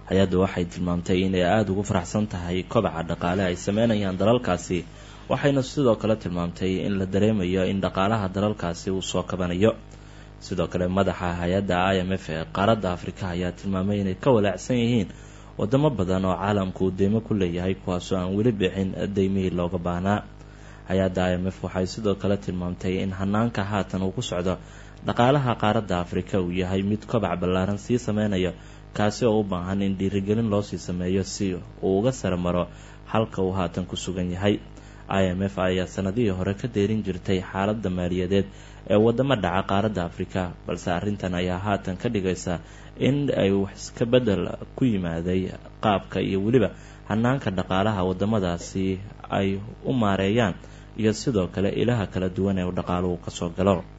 hay-addu waxay tilmaamtay inay aada ugu faraxsan tahay kobaca dhaqaale ay sameynayaan dalalkaasi waxayna sidoo kale tilmaamtay in la dareemayo in dhaqaalaha dalalkaasi uu soo kabanayo sidoo kale madaxa hay-adda i m f ee qaaradda afrika ayaa tilmaamay inay ka walaacsan yihiin wadamo badan oo caalamku uu deymo ku leeyahay kuwaasoo aan weli bixin deymihii looga baahnaa hay-adda i m f waxay sidoo kale tilmaamtay in hanaanka haatan uu ku socdo dhaqaalaha qaaradda afrika uu yahay mid kobac ballaaran sii sameynayo kaasi oo u baahan in dhiirigelin loosii sameeyo si uu uga sare maro halka uu haatan ku sugan yahay i m f ayaa sanadihii hore ka deerin jirtay xaaladda maaliyadeed ee wadamo dhaca qaaradda afrika balse arrintan ayaa haatan ka dhigaysa in ay wax iska bedel ku yimaaday qaabka iyo weliba hanaanka dhaqaalaha wadamadaasi ay u maareeyaan iyo sidoo kale ilaha kala duwan ee uu dhaqaaluhu kasoo galo